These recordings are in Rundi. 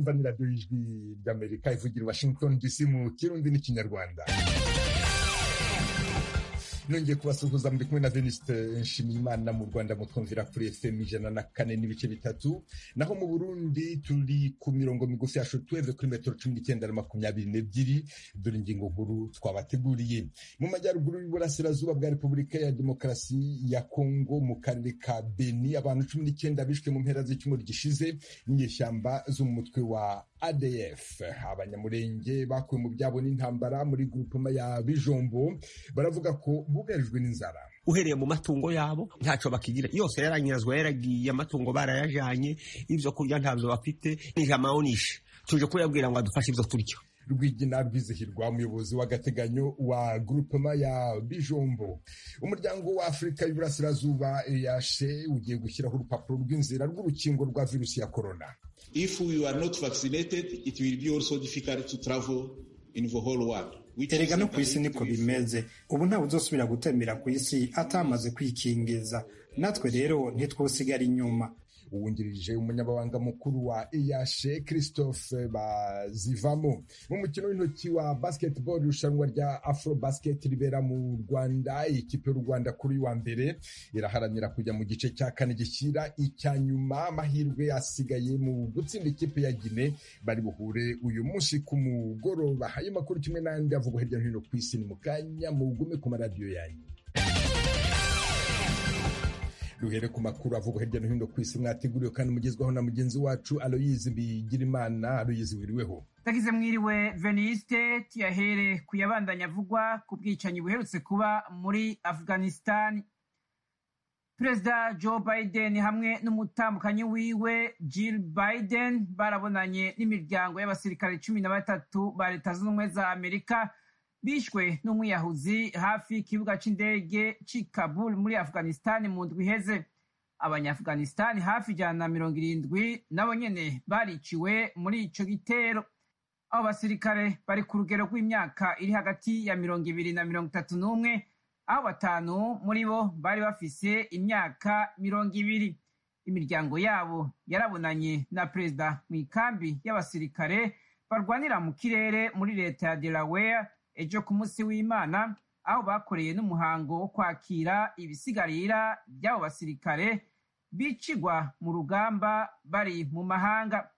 mwumva ni radiyo y'ijwi ry'amerika ivugira i washington dc mu kirundi n'ikinyarwanda nongeye kubasuhuza muri kumwe na veniste nshimiyimana mu rwanda mutwumvira kuri fm ijana na kane n'ibice bitatu naho mu burundi turi ku mirongo migufi ya shotweve kuri metero cumi n'icyenda na makumyabiri n'ebyiri dore ingingo nkuru twabateguriye mu majyaruguru y'uburasirazuba bwa repubulika ya demokarasi ya kongo mu karere ka beni abantu cumi n'icyenda bishwe mu mpera z'icyumweru gishize n'inyeshyamba zo mu mutwe wa adf abanyamurenge bakuwe mu byabo n'intambara muri grupema ya bijombo baravuga ko bugarijwe n'inzara uhereye mu matungo yabo ntaco bakigira yose yaranyazwa yaragiye amatungo barayajanye ivyo kurya ntabyo bafite nijamaonisha tuje kuyabwira ngo adufashe ivyo turya rwigina rwizihirwa umuyobozi w'agateganyo wa grupema ya bijombo umuryango wa afurika y'uburasirazuba eyashe ugiye gushyiraho urupapuro rw'inzira rw'urukingo rwa virusi ya korona If we are not vaccinated, it will be also difficult to travel in the whole world. erega no ku isi niko bimeze ubu ntawe uzosubira gutembera ku isi atamaze kwikingiza natwe rero ntitwosigara inyuma uwungirije umunyamabanga mukuru wa eyashe christophe bazivamo mu mukino w'intoki wa basketball irushanwa rya afro basket ribera mu rwanda ikipe y'u rwanda kuri wa mbere iraharanira kujya mu gice cya kane gishyira icya nyuma amahirwe asigaye mu gutsinda ikipe ya gine bari buhure uyu munsi ku mugoroba ayo makuru kimwe n'andi avugwa hirya no hino ku isi ni mu kanya mugume ku maradiyo yanyu duhere ku makuru avugwa hirya no hino ku isi mwateguriwe kandi mugezwaho na mugenzi wacu aloyizi mbigirimana aloyizi wiriweho tagize mwiriwe veniste tuyahere ku yabandanya avugwa ku bwicanyi buherutse kuba muri afghanistan perezida joe biden hamwe n'umutambukanyi wiwe jill biden barabonanye n'imiryango y'abasirikare cumi na batatu ba leta zunze ubumwe za amerika bishwe n'umwiyahuzi hafi y'ikibuga cy'indege cy'i kabul muri afghanistan mu ndwi iheze abanyaafghanistan hafi ijana na mirongo irindwi nabo nyene bariciwe muri ico gitero abo basirikare bari ku rugero rw'imyaka iri hagati ya mirongo ibiri na mirongo itatu n'umwe aho batanu muri bo bari bafise imyaka mirongo ibiri imiryango yabo yarabonanye na perezida mu ikambi y'abasirikare barwanira mu kirere muri leta ya delaware ejo ku munsi w'imana aho bakoreye n'umuhango wo kwakira ibisigarira by'abo basirikare bicigwa mu rugamba bari mu mahanga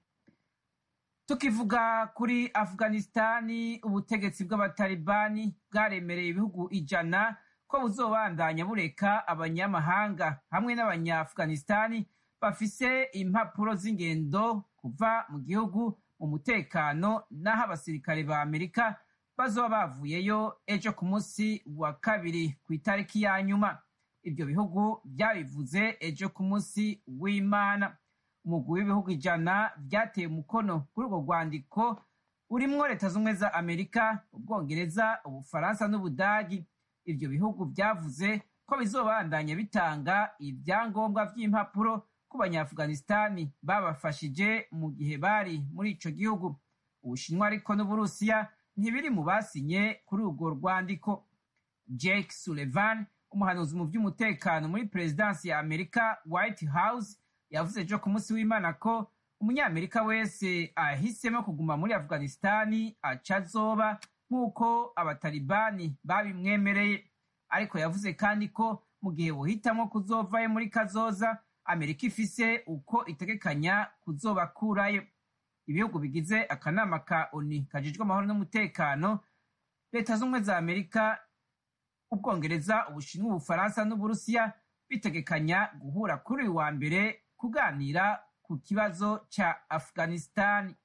tukivuga kuri afghanistani ubutegetsi bw'abatalibani bwaremereye ibihugu ijana ko buzobandanya bureka abanyamahanga hamwe n'abanyafghanistani bafise impapuro z'ingendo kuva mu gihugu mu mutekano n'aho abasirikare ba amerika bazoba bavuyeyo ejo ku munsi wa kabiri ku itariki ya nyuma ibyo bihugu byabivuze ejo ku munsi w'imana umugwi w'ibihugu ijana byateye umukono kuri urwo rwandiko urimwo leta z'ubumwe za amerika ubwongereza ubufaransa n'ubudagi ibyo bihugu byavuze ko bizobandanya bitanga ibyangombwa by'impapuro ku banyaafghanistani babafashije mu gihe bari muri ico gihugu ubushinwa ariko n'uburusiya ntibiri mu basinye kuri urwo rwandiko jake sullivan umuhanuzi mu by'umutekano muri perezidansi ya amerika white house yavuze ejo ku munsi w'imana ko umunyamerika wese ahisemo kuguma muri afghanistani aca azoba nk'uko abatalibani babimwemereye ariko yavuze kandi ko mu gihe buhitamo kuzovayo muri kazoza amerika ifise uko itegekanya kuzobakurayo ibihugu bigize akanama ka oni kajejwe amahoro n'umutekano leta z'ubumwe za amerika ubwongereza ubushinwa ubufaransa n'uburusiya bitegekanya guhura kuri uyu wa mbere kuganira ku kibazo ca afghanistani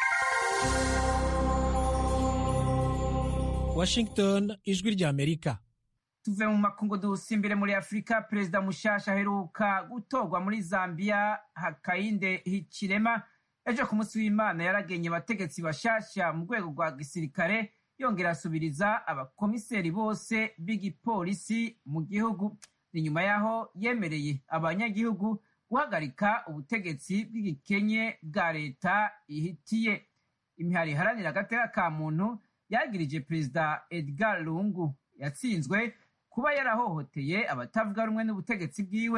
washington ijwi rya amerika tuve mu makungu dusimbire muri afurika perezida mushasha aheruka gutorwa muri zambia hakainde hichilema ejo ku munsi w'imana yaragenye abategetsi bashasha mu rwego rwa gisirikare yongera asubiriza abakomiseri bose b'igipolisi mu gihugu ni nyuma y'aho yemereye abanyagihugu guhagarika ubutegetsi bw'igikenye bwa leta ihitiye imihari iharanira agateka ka muntu yagirije perezida edgar lungu yatsinzwe kuba yarahohoteye abatavuga rumwe n'ubutegetsi bwiwe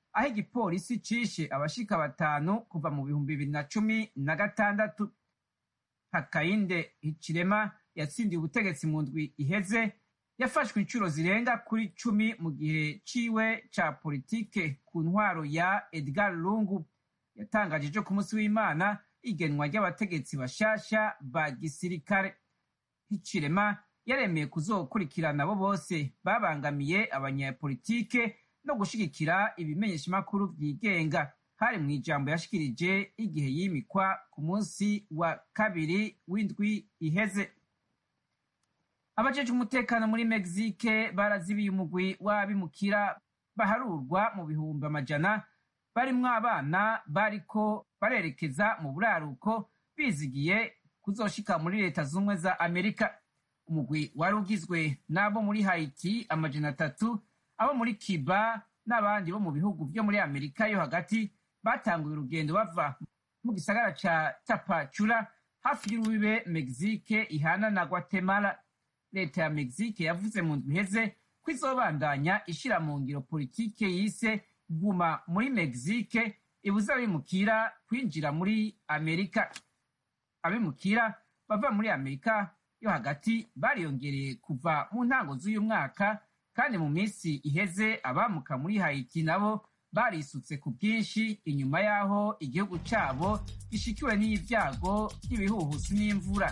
aho igipolisi cishe abashika batanu kuva mu bihumbi bibiri na cumi na gatandatu hakayinde hicirema yatsindiye ubutegetsi mu ndwi iheze yafashwe inshuro zirenga kuri cumi mu gihe ciwe ca politike ku ntwaro ya edgar lungu yatangaje ejo ku munsi w'imana igenwa ry'abategetsi bashasha ba gisirikare hicirema yaremeye kuzokurikirana abo bose babangamiye abanyapolitike no gushigikira ibimenyeshamakuru vyigenga hari mu ijambo yashikirije igihe yimikwa ku munsi wa kabiri w'indwi iheze abajejwe umutekano muri mexique barazibiye umugwi w'abimukira baharurwa mu bihumbi amajana barimwo abana bariko barerekeza mu buraruko bizigiye kuzoshika muri leta z'ubumwe za amerika umugwi wari ugizwe n'abo muri haiti amajana atatu abo muri cuba n'abandi bo mu bihugu vyo muri amerika yo hagati batanguye urugendo bava mu gisagara ca tapacura hafi y'urubibe mexique ihana na guatemala leta ya mexique yavuze mu ndwi iheze ko izobandanya ishira mu ngiro politike yise guma muri mexique ibuza abimukira kwinjira muri amerika abimukira bava muri amerika yo hagati bariyongereye kuva mu ntango z'uyu mwaka kandi mu minsi iheze abamuka muri haiti nabo barisutse ku bwinshi inyuma y'aho igihugu cyabo gishikiwe n'ibyago by'ibihuhusi n'imvura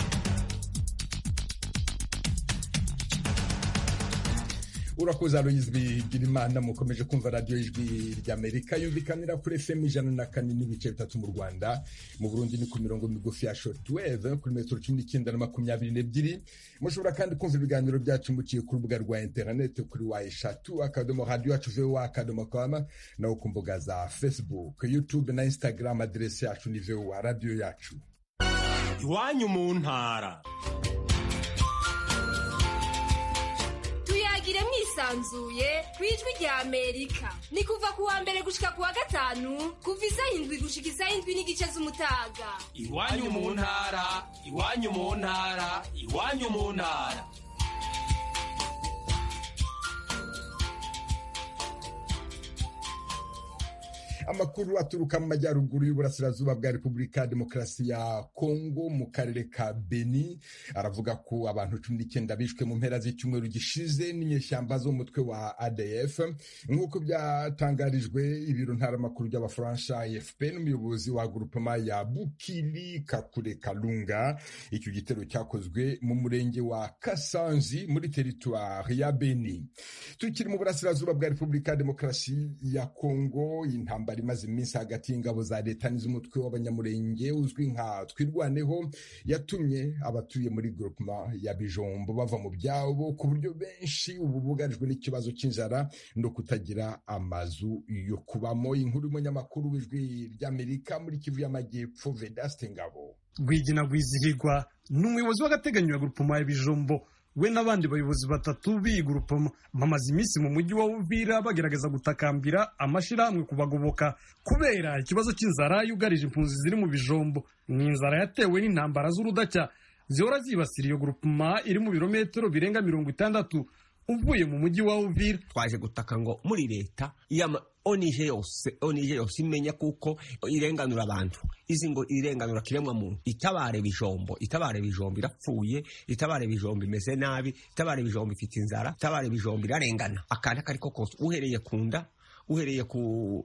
urakoze aloyizi bigirimana mukomeje kumva radiyo ijwi ry'amerika yumvikanira kuri fm ijana na kane n'ibice bitatu mu rwanda mu burundi ni ku mirongo migufi ya shortwave kuri metero cumi n'icyenda na makumyabiri n'ebyiri mushobora kandi kumva ibiganiro byacu muciye ku rubuga rwa interineti kuri wa eshatu akadomo radiyo yacu vowa akadomo kama naho ku mbuga za facebook youtube na instagram aderesi yacu ni vowa radiyo yacu iwanyu mu ntara tuyagire mwisanzuye ku ijwi rya amerika ni kuva ku wa mbere gushika ku wa gatanu kuva isaha indwi gushika isaha indwi n'igice z'umutaga iwanyu mu ntara iwanyu mu ntara iwanyu mu ntara amakuru aturuka mu majyaruguru y'uburasirazuba bwa repubulika ya demokarasi ya kongo mu karere ka beni aravuga ko abantu cumi n'icyenda bishwe mu mpera z'icyumweru gishize n'inyeshyamba z'umutwe wa adf nk'uko byatangarijwe ibiro ntaramakuru by'abafaransa afp n'umuyobozi wa grupema ya bukiri kakure kalunga icyo gitero cyakozwe mu murenge wa kasanzi muri teritwari ya beni tukiri mu burasirazuba bwa repubulika ya demokarasi ya kongo intambara imaze iminsi hagati y'ingabo za leta n'iz'umutwe w'abanyamurenge uzwi nka twirwaneho yatumye abatuye muri groupement ya bijombo bava mu byabo ku buryo benshi ubu bugarijwe n'ikibazo cy'inzara no kutagira amazu yo kubamo inkuru y'umunyamakuru w'ijwi ry'amerika muri kivu y'amajyepfo vedaste ngabo rwigina rwizihirwa ni umuyobozi w'agateganyo ya groupement ya bijombo we n'abandi bayobozi batatu b'iyi gurupoma bamaze iminsi mu mujyi wa Uvira bagerageza gutakambira amashyirahamwe kubagoboka kubera ikibazo cy'inzara yugarije impunzi ziri mu bijombo ni inzara yatewe n'intambara z'urudacya zihora zibasira iyo gurupoma iri mu birometero birenga mirongo itandatu uvuye mu mujyi wa Uvira twaje gutaka ngo muri leta yama onije yose onije yose imenya kuko irenganura abantu izi ngo irenganura kiremwa muntu itabare bijombo itabare bijombo irapfuye itabare bijombo imeze nabi itabare bijombo ifite inzara itabare bijombo irarengana akantu akariko kose uhereye ku nda uhereye ku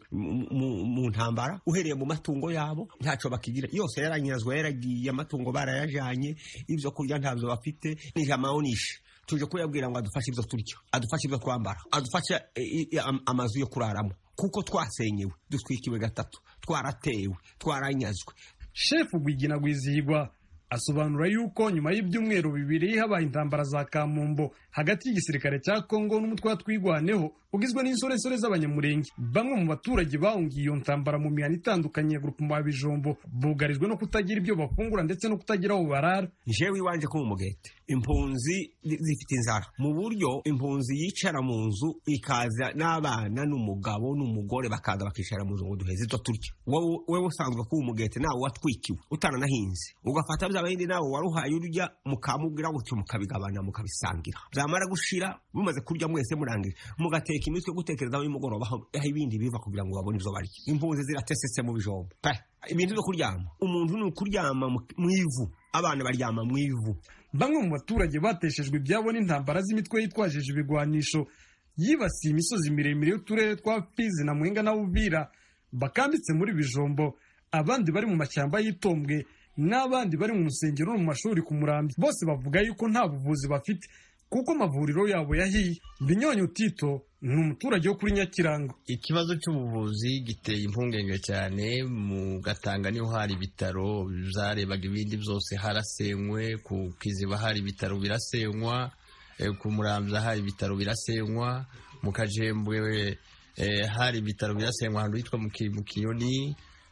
mu ntambara uhereye mu matungo yabo ntacyo bakigira yose yaranyazwe yaragiye amatungo barayajanye ibyo kurya ntabyo bafite ni amaonishe tuje kuyabwira ngo adufashe ibyo turya adufashe ibyo twambara adufashe amazu yo kuraramo kuko twasenyewe dutwikiwe gatatu twaratewe twaranyazwe shefu rwigina rwizihirwa asobanura yuko nyuma y'ibyumweru bibiri habaye intambara za kamumbo hagati y'igisirikare cya kongo n'umutwe wa twigwaneho ugizwe n'insoresore z'abanyamurenge bamwe mu baturage bahungiye iyo ntambara mu mihanda itandukanye ya grupema bijombo bugarijwe no kutagira ibyo bafungura ndetse no kutagira aho barara jewe iwanje ko mu mugete impunzi zifite inzara mu buryo impunzi yicara mu nzu ikaza n'abana n'umugabo n'umugore bakaza bakicara mu nzu ngo duheze ibyo turya wowe usanzwe kuba umugete nawe watwikiwe utananahinze ugafata bya bindi nawe waruhaye urya mukamubwira gutyo mukabigabana mukabisangira byamara gushira mumaze kurya mwese murangira mugateka imitwe gutekerezaho y'umugoroba aho ibindi biva kugira ngo babone ibyo barya impunzi ziratesetse mu bijombo ibintu byo kuryama umuntu ni ukuryama mu ivu abana baryama mu ivu bamwe mu baturage bateshejwe ibyabo n'intambara z'imitwe yitwajije ibigwanisho yibasiye imisozi miremire y'uturere twa fizi na mwenga na uvira bakambitse muri bijombo abandi bari mu mashyamba y'itombwe n'abandi bari mu nsengero no mu mashuri ku murambi bose bavuga yuko nta buvuzi bafite kuko amavuriro yabo yahiye binyonyo tito ni umuturage wo kuri nyakirango ikibazo cy'ubuvuzi giteye impungenge cyane mu gatanga niho hari ibitaro zarebaga ibindi byose harasenywe ku kiziba hari ibitaro birasenywa ku muramza hari ibitaro birasenywa mu kajembwe hari ibitaro birasenywa ahantu hitwa mu kinyoni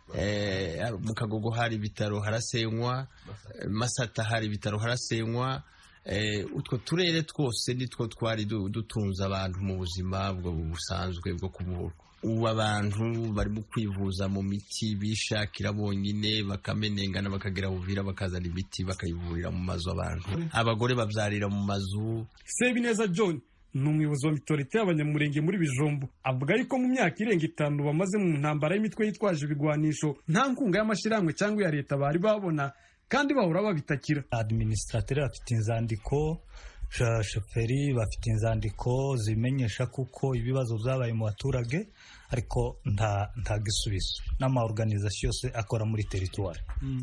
mu kagogo hari ibitaro harasenywa masata hari ibitaro harasenywa utwo turere twose nitwo twari dutunze abantu mu buzima busanzwe bwo kuvurwa ubu abantu barimo kwivuza mu miti bishakira bonyine bakamenengana bakagera buvira bakazana imiti bakayivurira mu mazu abantu abagore babyarira mu mazu sebineza john ni umuyobozi wa mitorite y'abanyamurenge muri bijombo avuga yuko mu myaka irenga itanu bamaze mu ntambara y'imitwe yitwaje ibigwanisho nta nkunga y'amashyirahamwe cyangwa iya leta bari babona kandi bahora babitakira administrateri bafite inzandiko shoferi bafite inzandiko zimenyesha kuko ibibazo byabaye mu baturage ariko nta nta gisubizo n'amaorganizasiyo yose akora muri teritwari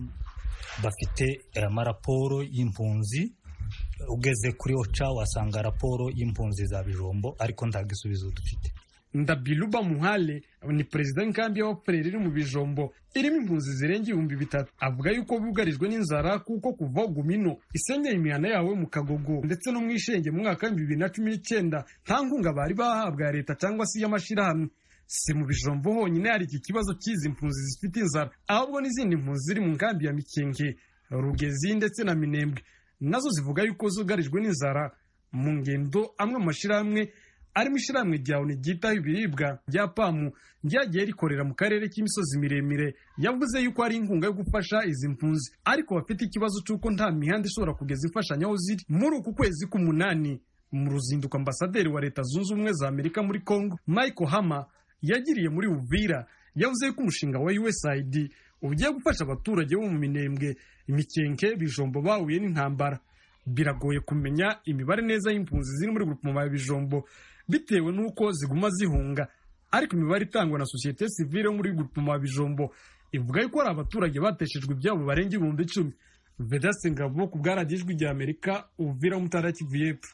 bafite amaraporo y'impunzi ugeze kuri oca wasanga raporo y'impunzi za bijombo ariko nta gisubizo dufite ndabiluba muhale ni perezida w'inkambi y'abapfureri iri mu bijombo irimo impunzi zirenga ibihumbi bitatu avuga yuko bugarijwe n'inzara kuko kuva gumino isenyeye imihana yawe mu kagogo ndetse no mu ishenge mu mwaka w'ibihumbi bibiri na cumi n'icyenda nta nkunga bari bahabwa ya leta cyangwa se iy'amashyirahamwe si mu bijombo honyine hari iki kibazo cy'izi mpunzi zifite inzara ahubwo n'izindi mpunzi ziri mu nkambi ya mikenge rugezi ndetse na minembwe nazo zivuga yuko zugarijwe n'inzara mu ngendo amwe mu mashyirahamwe arimo ishyirahamwe rya oni ryitaho ibiribwa rya pamu ryagiye rikorera mu karere k'imisozi miremire yavuze yuko hari inkunga yo gufasha izi mpunzi ariko bafite ikibazo cy'uko nta mihanda ishobora kugeza imfashanyo aho ziri muri uku kwezi k'umunani mu ruzinduko ambasaderi wa leta zunze ubumwe za amerika muri congo michael hama yagiriye muri uvira yavuze yuko umushinga wa usaid ugiye gufasha abaturage bo mu minembwe imikenke bijombo bahuye n'intambara biragoye kumenya imibare neza y'impunzi ziri muri grupoma ya bijombo bitewe n'uko ziguma zihunga ariko imibare itangwa na sosiyete sivile yo muri grupoma ya bijombo ivuga yuko hari abaturage bateshejwe ibyabo barenga ibihumbi icumi vedaste ngabo ku bwaragijwe rya amerika uvira umutara kivu y'epfo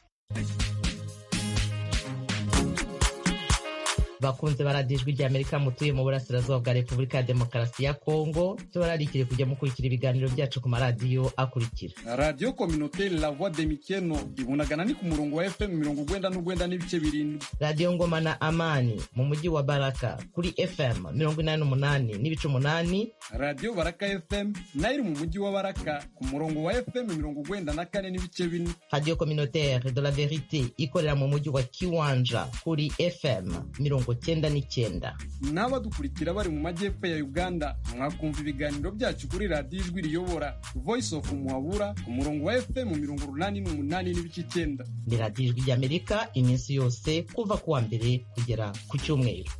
bakunze baradijwe rya amerika mutuye mu burasirazuba bwa repubulika ya demokarasi ya kongo tubararikire kujya mukurikira ibiganiro byacu ku maradiyo akurikira radiyo kominote la voix de mikeno ibunagana ni ku murongo wa fm mirongo ugwenda n'ugwenda n'ibice birindwi radiyo ngoma na amani mu mujyi wa baraka kuri fm mirongo inani n'umunani n'ibice umunani radiyo baraka fm nayo iri mu mujyi wa baraka ku murongo wa fm mirongo ugwenda na kane n'ibice bine radiyo communautaire de la verite ikorera mu mujyi wa kiwanja kuri fm mirongo cyenda n'icyenda n'abadukurikira bari mu majyepfo ya uganda mwakumva ibiganiro byacu kuri radiyo ijwi riyobora voice of muhabura ku murongo wa fm mirongo urunani n'umunani n'ibice icyenda ni radiyo ijwi ry'amerika iminsi yose kuva ku wa mbere kugera ku cyumweru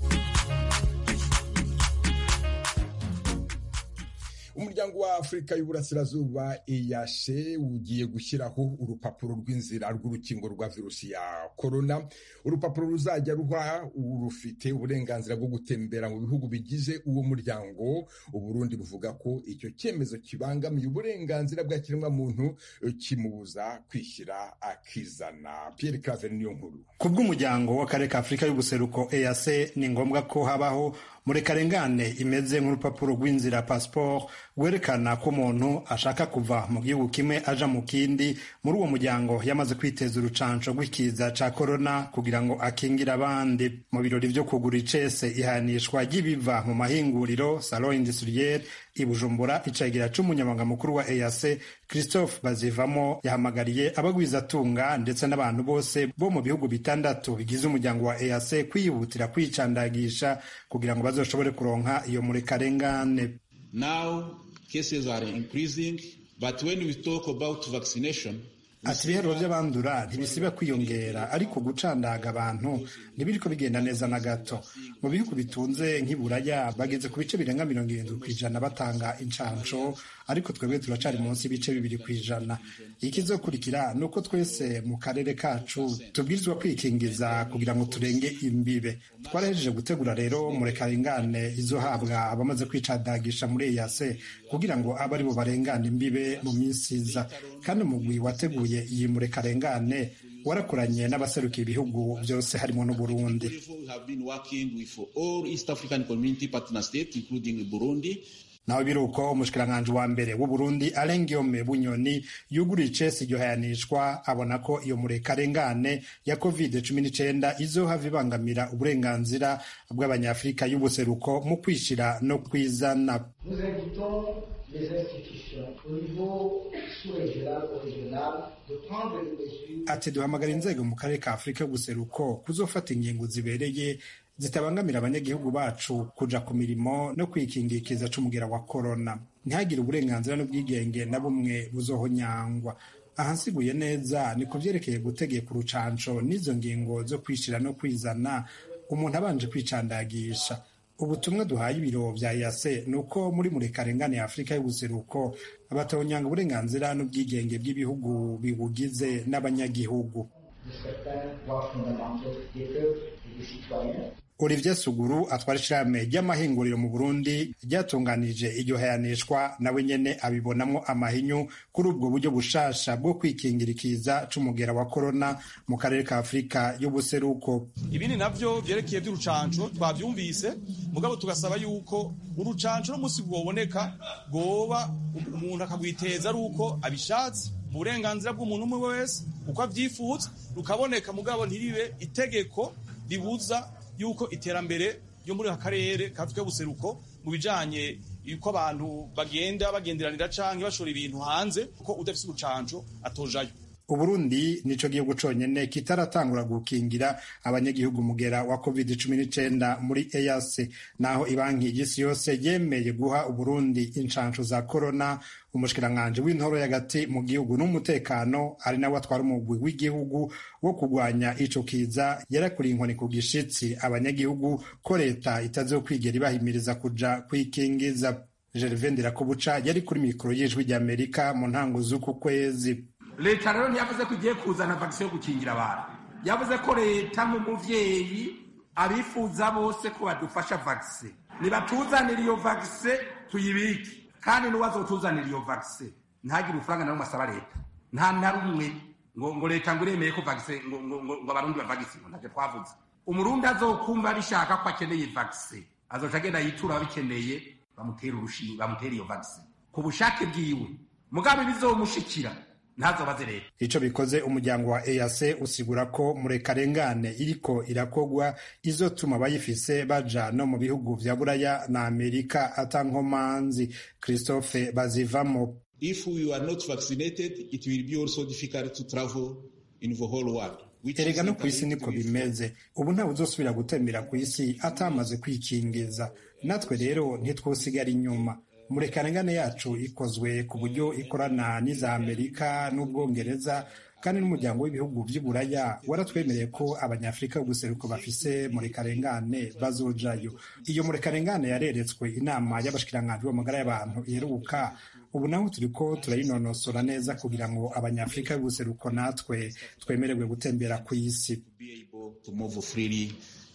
umuryango wa afurika y'uburasirazuba eyashe ugiye gushyiraho urupapuro rw'inzira rw'urukingo rwa virusi ya korona urupapuro ruzajya ruha urufite uburenganzira bwo gutembera mu bihugu bigize uwo muryango uburundi buvuga ko icyo cyemezo kibangamiye uburenganzira bwa kiremwamuntu kimubuza kwishyira akizana pierre claver niyo nkuru ku bw'umuryango w'akarere ka afurika y'ubuseruko eac ni ngombwa ko habaho murekarengane imeze nk'urupapuro rw'inzira pasiporo rwerekana ko umuntu ashaka kuva mu gihugu kimwe aja mu kindi muri uwo muryango yamaze kwiteza urucanco rw'ikiza ca korona kugira ngo akingire abandi mu birori vyo kugura icese ihanishwa ry'ibiva mu mahinguriro salon industriel i bujumbura icegera c'umunyamabanga mukuru wa eac christophe bazivamo yahamagariye abagwizatunga ndetse n'abantu bose bo mu bihugu bitandatu bigize umuryango wa eac kwihutira kwicandagisha kugira ngo bazoshobore kuronka iyo murekarengane Now cases are increasing, but when we talk about vaccination, ati ibiharuro by'abandura ntibisiba kwiyongera ariko gucandaga abantu ntibiriko bigenda neza na gato mu bihugu bitunze nk'iburaya bageze ku bice birenga mirongo irindwi ku ijana batanga incanco ariko twebwe turacari munsi y'ibice bibiri ku ijana ikizokurikira ni uko twese mu karere kacu tubwirizwa kwikingiza kugira ngo turenge imbibe twarahejeje gutegura rero murekarengane izohabwa abamaze kwicandagisha muri eyase kugira ngo abe ari bo barengana imbibe mu minsi iza kandi umugwi wateguye iyi murekarengane warakoranye n'abaserukiye ibihugu byose harimo n'uburundi we have been working with all East African Community partner states, including Burundi, naho biri uko umushikiranganji wa mbere w'uburundi arengiome bunyoni yuguriye icesi iryo hayanishwa abona ko iyo murekarengane ya covid cumi n'icenda izohava ibangamira uburenganzira bw'abanyafurika y'ubuseruko mu kwishira no kwizana Nous invitons les institutions au niveau sous-régional ou régional de prendre les mesures ati duhamagara inzego mu karere ka afurika y'ubuseruko kuzofata ingingo zibereye zitabangamira abanyagihugu bacu kuja ku mirimo no kwikingira ikiza c'umugera wa korona ntihagire uburenganzira n'ubwigenge na bumwe buzohonyangwa aha nsiguye neza ni ku vyerekeye gutegeka urucanco n'izo ngingo zo kwishira no kwizana umuntu abanje kwicandagisha ubutumwa duhaye ibiro vya yase ni uko muri murekarengane ya afurika y'ubuseruko batonyanga uburenganzira n'ubwigenge bw'ibihugu bibugize n'abanyagihugu de certains droits fondamentaux des peuples et des citoyens. Olivier Suguru atwara ishirahamwe ry'amahinguriro mu Burundi ryatunganije iryo hayanishwa nawe nyene abibonamwo amahinyu kuri ubwo buryo bushasha bwo kwikingira ikiza c'umugera wa korona mu karere ka Afurika y'ubuseruko ibindi navyo vyerekeye vy'urucanco twavyumvise mugabo tugasaba yuko urucanco n'umusi bwoboneka bwoba umuntu akagwiteza ari uko abishatse mu burenganzira bw'umuntu umwe wese uko avyifuza rukaboneka mugabo ntiribe itegeko ribuza yuko iterambere ryo muri aka karere ka Afurika y'ubuseruko mu bijanye yuko abantu bagenda bagenderanira canke bashora ibintu hanze ko udafise urucanco atojayo Uburundi nico gihugu conyene kitaratangura gukingira abanyagihugu mugera wa covid cumi n'icenda muri EAC naho ibanki y'isi yose yemeye guha Uburundi inshansho za corona umushikiranganji w'intoro y'agati mu gihugu n'umutekano ari nawe atwara umugwi w'igihugu wo kurwanya ico kiza yarakuriye inkoni ku gishitsi abanyagihugu ko leta itazokwigera ibahimiriza kuja kwikingiza Gervais Ndirakobuca yari kuri mikoro y'ijwi ry'Amerika mu ntango z'uku kwezi leta rero ntiyavuze ko igiye kuzana vagisi yo gukingira abantu yavuze ko leta nk'umuvyeyi abifuza bose ko badufasha vagisi nibatuzanira iyo vagisi tuyibike kandi n'uwazotuzanira iyo vagisi ntagire urufaranga na rumwe asaba leta nta na rumwe ngo ngo leta ngo iremeye ko vagisi ngo ngo ngo ngo abarundi bavagisi ngo ntacyo twavuze umurundi azokumva bishaka ko akeneye vagisi azoca agenda yitura ababikeneye bamutera urushinge bamutera iyo vagisi ku bushake bwiwe mugabe bizomushikira ntazobaze leta ico bikoze umuryango wa EAC usigura ko murekarengane iriko irakogwa izotuma abayifise baja no mu bihugu vya buraya na amerika atankomanzi christophe bazivamo if we are not vaccinated, it will be also difficult to travel in the whole world. which erega is no ku isi interlinked niko with- bimeze ubu ntawe uzosubira gutembera ku isi atamaze kwikingiza natwe rero ntitwosigara inyuma murekarengane yacu ikozwe ku buryo ikorana n'iza amerika n'ubwongereza kandi n'umuryango w'ibihugu vy'iburaya waratwemereye ko abanyafurika b'ubuseruko bafise murekarengane bazojayo iyo murekarengane yareretswe inama y'abashikiranganji b'amagara y'abantu iheruka ubu naho turiko turayinonosora neza kugira ngo abanyafurika b'ubuseruko natwe twemererwe gutembera ku isi to move freely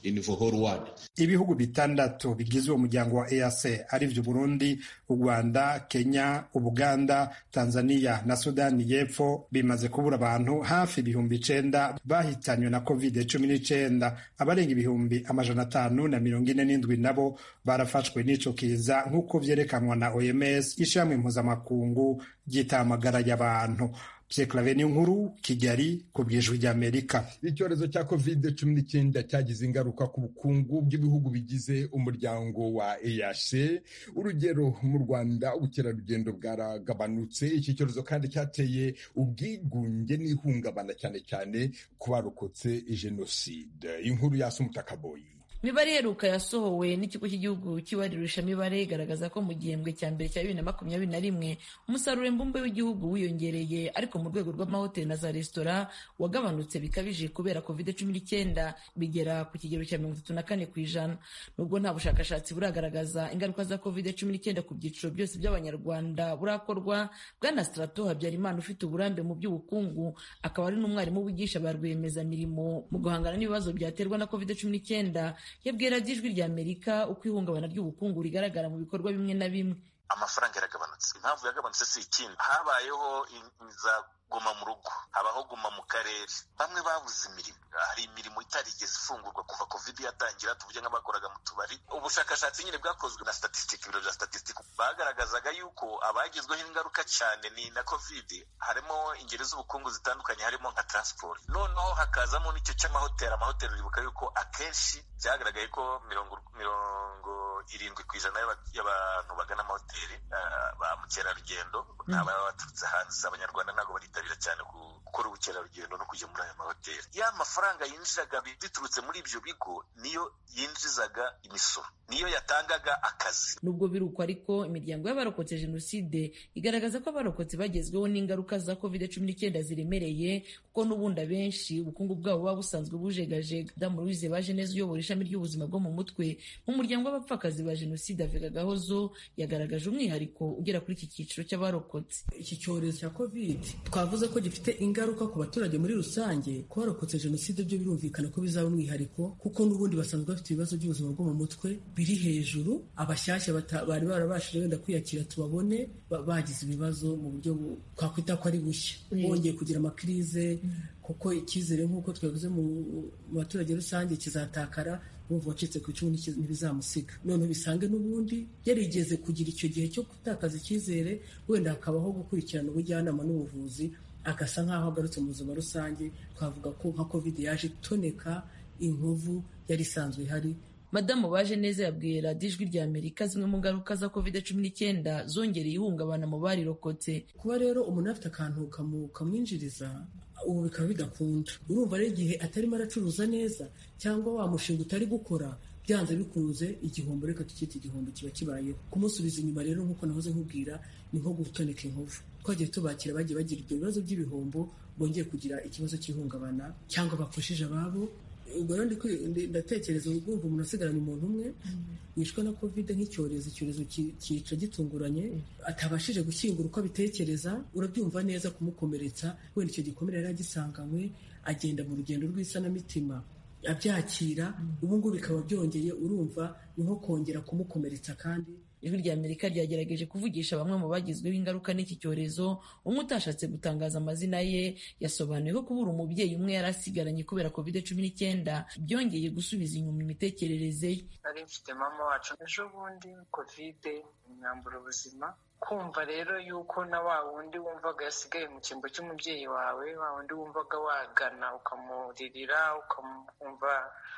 in the whole world. ibihugu bitandatu bigize uwo muryango wa EAC arivyo Burundi, u Rwanda, Kenya, Ubuganda, Tanzania na Sudani y'Epfo bimaze kubura abantu hafi ibihumbi icenda bahitanywe na covid cumi n'icenda abarenga ibihumbi amajana atanu na mirongo ine n'indwi nabo barafashwe n'ico kiza nk'uko vyerekanwa na OMS ishirahamwe mpuzamakungu ry'itamagara y'abantu Pierre nkuru Kigali ku bw'ijwi ry'Amerika icyorezo cya covid cumi n'icyenda cyagize ingaruka ku bukungu bw'ibihugu bigize umuryango wa EAC urugero mu Rwanda ubukerarugendo bwaragabanutse iki cyorezo kandi cyateye ubwigunge n'ihungabana cyane cyane ku barokotse jenoside inkuru ya Sumutakaboyi imibare iheruka yasohowe n'ikigo cy'igihugu cy'ibarurishamibare igaragaza ko mu gihembwe cya mbere cya bibiri na makumyabiri na rimwe umusaruro mbumbe w'igihugu wiyongereye ariko mu rwego rw'amahoteli na za resitora wagabanutse bikabije kubera covid cumi n'icyenda bigera ku kigero cya mirongo itatu na kane ku ijana nubwo nta bushakashatsi buragaragaza ingaruka za covid cumi n'icyenda ku byiciro byose by'abanyarwanda burakorwa bwana strato habyarimana ufite uburambe mu by'ubukungu akaba ari n'umwarimu wigisha ba rwiyemezamirimo mu guhangana n'ibibazo byaterwa na covid cumi n'icyenda yabwira ijwi rya amerika uko ihungabana ry'ubukungu rigaragara mu bikorwa bimwe na bimwe amafaranga yaragabanutse impamvu yagabanutse si ikindi habayeho iza guma mu rugo habaho guma mu karere bamwe babuze imirimo hari imirimo itarigeze ifungurwa kuva covid yatangira tuvuge nk'abakoraga mu tubari ubushakashatsi nyine bwakozwe na statistic ibiro bya statistic bagaragazaga yuko abagizweho ingaruka cyane ni na covid harimo ingeri z'ubukungu zitandukanye harimo nka transport noneho hakazamo n'icyo cy'amahoteli amahoteli uribuka yuko akenshi byagaragaye ko mirongo mirongo irindwi ku ijana y'abantu bagana amahoteli ba mukerarugendo ni ababa baturutse hanze abanyarwanda ntabwo baritabira cyane gukora ubukerarugendo no kujya muri aya mahoteli ya mafaranga yinjiraga biturutse muri ibyo bigo niyo yinjizaga imisoro niyo yatangaga akazi nubwo biruko ariko imiryango y'abarokotse jenoside igaragaza ko abarokotse bagezweho n'ingaruka za covid cumi n'icyenda ziremereye kuko n'ubundi abenshi ubukungu bwabo buba busanzwe bujegajega damu louise baje neza uyobora ishami ry'ubuzima bwo mu mutwe mu muryango w'abapfakazi ba jenoside avega gahozo yagaragaje umwihariko ugera kuri iki cyiciro cy'abarokotse iki cyorezo cya covid twavuze ko gifite ingaruka ku baturage muri rusange ku barokotse jenoside byo birumvikana ko bizaba umwihariko kuko n'ubundi basanzwe bafite ibibazo by'ubuzima bwo mu mutwe biri hejuru abashyashya bari barabashije wenda kwiyakira tubabone bagize ibibazo mu buryo twakwita ko ari bushya bongeye kugira amakirize kuko icyizere nk'uko twavuze mu baturage rusange kizatakara bumva wacitse ku icumu ntibizamusiga noneho bisange n'ubundi yarigeze kugira icyo gihe cyo gutakaza icyizere wenda hakabaho gukurikirana ubujyanama n'ubuvuzi agasa nk'aho agarutse mu buzima rusange twavuga ko nka covid yaje itoneka inkovu yari isanzwe ihari madamu baje neza yabwiye radiyo ijwi rya amerika zimwe mu ngaruka za covid cumi n'icyenda zongereye ihungabana mu barirokotse kuba rero umuntu afite akantu kamwinjiriza ubu bikaba bidakunda urumva rero igihe atarimo aracuruza neza cyangwa wa mushinga utari gukora byanze bikunze igihombo reka tukite igihombo kiba kibayeho kumusubiza inyuma rero nk'uko nahoze nkubwira ni nko gutoneka inkovu twagiye tubakira bagiye bagira ibyo bibazo by'ibihombo bongeye kugira ikibazo cy'ihungabana cyangwa bapfushije ababo ubwo rero ndatekereza urwumva umuntu asigaranye umuntu umwe wishwe na covid nk'icyorezo icyorezo cyica gitunguranye atabashije gushyingura uko abitekereza urabyumva neza kumukomeretsa wenda icyo gikomere yari agisanganywe agenda mu rugendo rw'isanamitima abyakira ubu ngubu bikaba byongeye urumva ni nko kongera kumukomeretsa kandi ijwi rya amerika ryagerageje kuvugisha bamwe mu bagizweho ingaruka n'iki cyorezo umwe utashatse gutangaza amazina ye yasobanuye ko kubura umubyeyi umwe yari asigaranye kubera covid cumi n'icyenda byongeye gusubiza inyuma imitekerereze ye nari mfite mama wacu ejo bundi covid imyambura ubuzima kumva rero yuko na wa wundi wumvaga yasigaye mu cyimbo cy'umubyeyi wawe wa wundi wumvaga wagana ukamuririra ukamwumva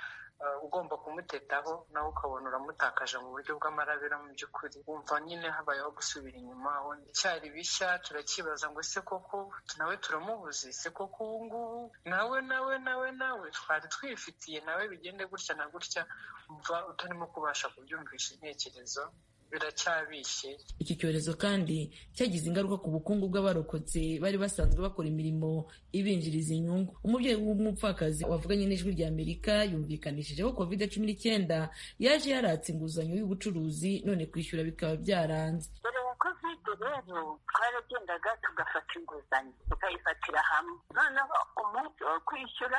ugomba kumutetaho nawe ukabona uramutakaje mu buryo bw'amarabira mu by'ukuri wumva nyine habayeho gusubira inyuma icyari bishya turakibaza ngo ese koko nawe turamubuze ese koko ubu ngubu nawe nawe nawe nawe twari twifitiye nawe bigende gutya na gutya umva utarimo kubasha kubyumvisha intekerezo biracyabishye iki cyorezo kandi cyagize ingaruka ku bukungu bw'abarokotse bari basanzwe bakora imirimo ibinjiriza inyungu umubyeyi w'umupfakazi wavuganye n'ijwi rya amerika yumvikanishije ko covid cumi n'icyenda yaje yaratse inguzanyo y'ubucuruzi none kwishyura bikaba byaranze mbere ya covid rero twaragendaga tugafata inguzanyo tukayifatira hamwe noneho umunsi wo kwishyura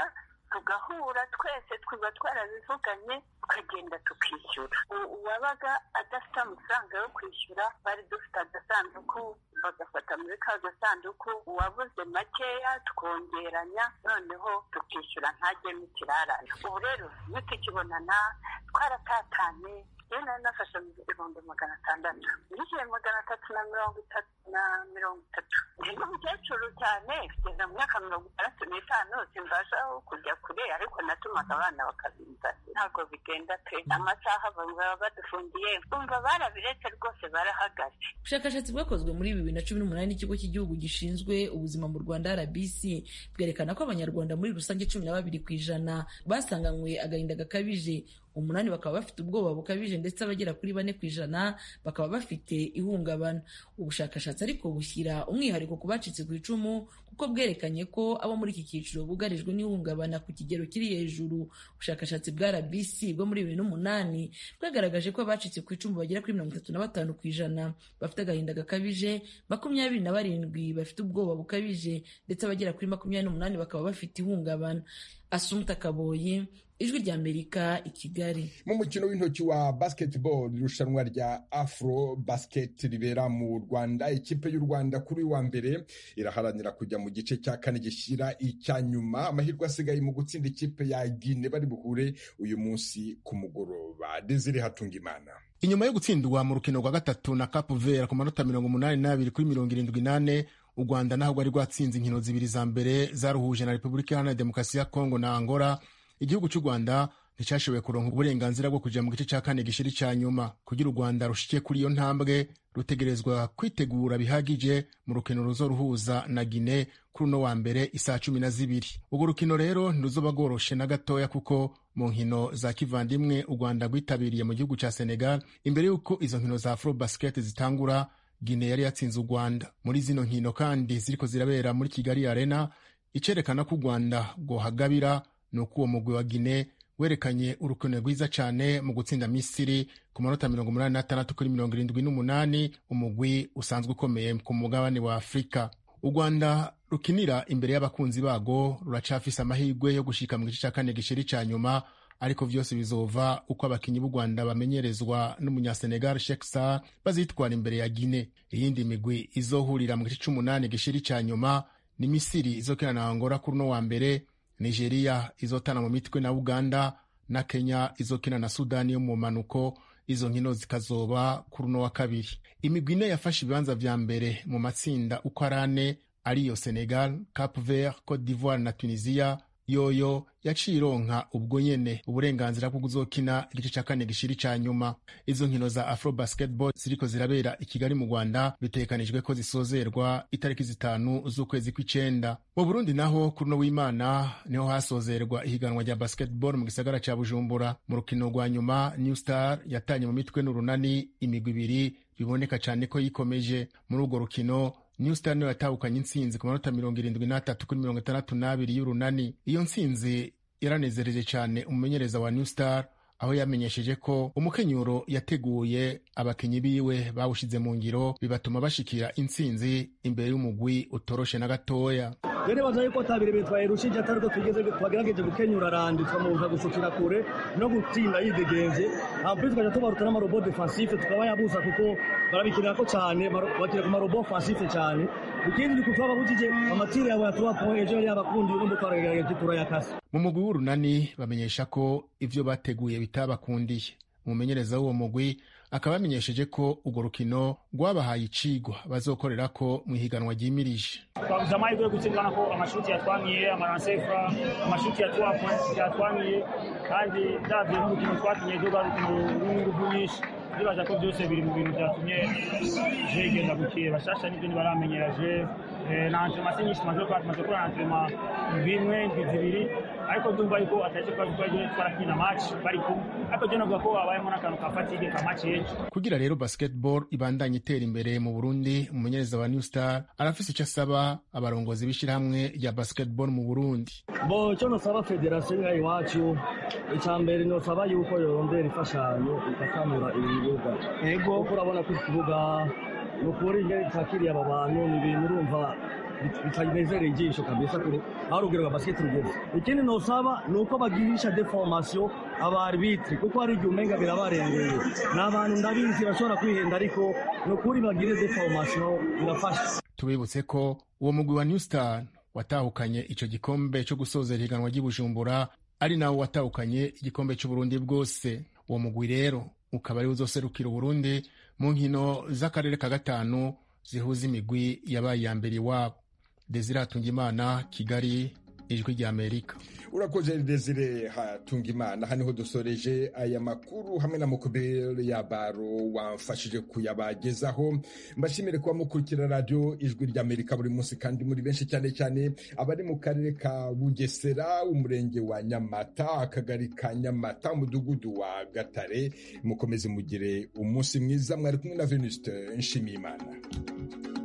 tugahura twese twaba twarabivuganye tukagenda tukishyura uwabaga adafite amafaranga yo kwishyura bari dufite agasanduku bagafata muri ka gasanduku uwabuze makeya twongeranya noneho tukishyura ntajyemo ikirarane ubu rero iyo tukibonana twaratatanye iyo nari nafashe ibihumbi magana atandatu nishyuye magana atatu na mirongo itatu na mirongo itatu ndi n'umukecuru cyane kugeza mu myaka mirongo itandatu n'itanu simbasha kujya kure ariko natumaga abana bakabinza ntabwo bigenda pe amasaha baba badufungiye umva barabiretse rwose barahagaze ubushakashatsi bwakozwe muri bibiri na cumi n'umunani n'ikigo cy'igihugu gishinzwe ubuzima mu rwanda rbc bwerekana ko abanyarwanda muri rusange cumi na babiri ku ijana basanganywe agahinda gakabije umunani bakaba bafite ubwoba bukabije ndetse abagera kuri bane ku ijana bakaba bafite ihungabana ubushakashatsi ariko bushyira umwihariko ku bacitse ku icumu kuko bwerekanye ko abo muri iki cyiciro bugarijwe n'ihungabana ku kigero kiri hejuru ubushakashatsi bwa rbc bwo muri bibiri n'umunani bwagaragaje ko abacitse ku icumu bagera kuri mirongo itatu na batanu ku ijana bafite agahinda gakabije makumyabiri na barindwi bafite ubwoba bukabije ndetse abagera kuri makumyabiri n'umunani bakaba bafite ihungabana asumta kaboyi ijwi ry'amerika i kigali mu mukino w'intoki wa basketball irushanwa rya afro basket ribera mu rwanda ikipe y'u rwanda kuri wa mbere iraharanira kujya mu gice cya kane gishyira icya nyuma amahirwe asigaye mu gutsinda ikipe ya gine bari buhure uyu munsi ku mugoroba desire hatunga imana inyuma yo gutsindwa mu rukino rwa gatatu na cape vert ku manota mirongo umunani n'abiri kuri mirongo irindwi n'ane u rwanda naho rwari rwatsinze inkino zibiri za mbere zaruhuje na repubulika iharanira demokarasi ya kongo na angola igihugu cy'u rwanda nticyashoboye kuronka uburenganzira bwo kujya mu gice cya kane gishiri cya nyuma kugira u rwanda rushike kuri iyo ntambwe rutegerezwa kwitegura bihagije mu rukino ruzoruhuza na gine kuri uno wa mbere isaa cumi na zibiri urwo rukino rero ntiruzoba rworoshe na gatoya kuko mu nkino za kivandimwe u rwanda rwitabiriye mu gihugu cya senegal imbere y'uko izo nkino za afro basket zitangura gine yari yatsinze u rwanda muri zino nkino kandi ziriko zirabera muri kigali arena icerekana ko u rwanda rwohagabira ni uko uwo mugwi wa gine werekanye urukino rwiza cyane mu gutsinda misiri ku manota mirongo umunani n'atandatu kuri mirongo irindwi n'umunani umugwi usanzwe ukomeye ku mugabane wa afurika u rwanda rukinira imbere y'abakunzi bago ruracafise amahirwe yo gushika mu gice cya kane gishiri cya nyuma ariko vyose bizova uko abakinyi b'u rwanda bamenyerezwa n'umunyasenegal sheksa bazitwara imbere ya gine iyindi migwi izohurira mu gice c'umunani gishiri cya nyuma ni misiri izokina na angola kuri uno wa mbere nigeria izotana mu mitwe na uganda na kenya izokina na sudani yo mu manuko izo nkino zikazoba kuri uno wa kabiri imigwi ine yafashe ibibanza vya mbere mu matsinda uko ari ane ariyo senegal cap vert cote d'ivoire na tunisia yoyo yaciye ironka ubwo nyene uburenganzira bwo kuzokina igice ca kane gishiri ca nyuma izo nkino za afro basketball ziriko zirabera i kigali mu rwanda bitegekanijwe ko zisozerwa itariki zitanu z'ukwezi kw'icenda mu burundi naho kuri uno w'imana niho hasozerwa ihiganwa rya basketball mu gisagara ca bujumbura mu rukino rwa nyuma new star yatanye mu mitwe n'urunani imigwi ibiri biboneka cane ko yikomeje muri urwo rukino new star niyo yatahukanye intsinzi ku manota mirongo irindwi n'atatu kuri mirongo itandatu n'abiri y'urunani iyo ntsinzi yaranezereje cyane umumenyereza wa new star aho yamenyesheje ko umukenyuro yateguye abakinyi biwe bawushize mu ngiro bibatuma bashikira intsinzi imbere y'umugwi utoroshe na gatoya rero baza yuko atabiri bintu twayirushije atari ko tugeze twagerageje gukenyura randi tukamubuza gushikira kure no gutsinda yidegenze ampli tukaja tubaruta n'amarobo defensife tukaba yabuza kuko barabikinira ko cyane bakira ku marobo offensife cyane ikindi ni kutuba babujije amatire yawe yatuba po ejo yari yabakundi n'umbu twaragerageje turayakase mu mugwi w'urunani bamenyesha ko ivyo bateguye bitabakundiye umumenyereza w'uwo mugwi akaba yamenyesheje ko urwo rukino rwabahaye icigwa bazokorera ko mu ihiganwa ryimirije twabuze amahirwe yo gutsindana ko amashuti yatwamiye amaransefa amashuti ya tuwa point yatwamiye kandi davye n'urukino twakinye rwo rukino rw'inguvu nyinshi ndibaza ko byose biri mu bintu byatumye je igenda gukira bashasha n'ibyo ntibaramenyera je na antrenema si nyinshi tumaze gukora tumaze gukora antrenema indwi imwe indwi zibiri ariko ndumva yuko atari cyo twaje twarakina match bari kumwe ariko je navuga ko habayemo n'akantu ka fatigue ka match y'ejo kugira rero basketball ibandanye itera imbere mu burundi umumenyereza wa new star arafise icyo asaba abarongozi b'ishyirahamwe rya basketball mu burundi bo icyo nosaba federasiyo ngaha iwacu icya mbere nosaba yuko yorondera imfashanyo igakamura ibi bibuga yego kuko urabona ko ikibuga ni ukuri ingene cyakiriye aba bantu ni ibintu urumva bitanezereye ijisho kabisa kure aho urugero rwa basket rugeze ikindi nosaba ni uko bagirisha de formation abarbitre kuko hari igihe umenga birabarengeye ni abantu ndabizi bashobora kwihenda ariko ni ukuri bagire de formation birafasha tubibutse ko uwo mugwi wa new star watahukanye ico gikombe co gusozera ihiganwa ry'ubujumbura ari nawo watahukanye igikombe c'uburundi bwose uwo mugwi rero ukaba ari uzoserukira uburundi mu nkino z'akarere ka gatanu zihuza imigwi yabaye iya mbere iwabo desire hatungimana kigali ijwi rya amerika urakoze desire hatunga imana haniho dusoreje aya makuru hamwe na mukubere ya baro wamfashije kuyabagezaho mbashimire kuba mukurikira radiyo ijwi rya amerika buri munsi kandi muri benshi cyane cyane abari mu karere ka bugesera umurenge wa nyamata akagari ka nyamata umudugudu wa gatare mukomeze mugire umunsi mwiza mwari kumwe na venuste nshimiyimana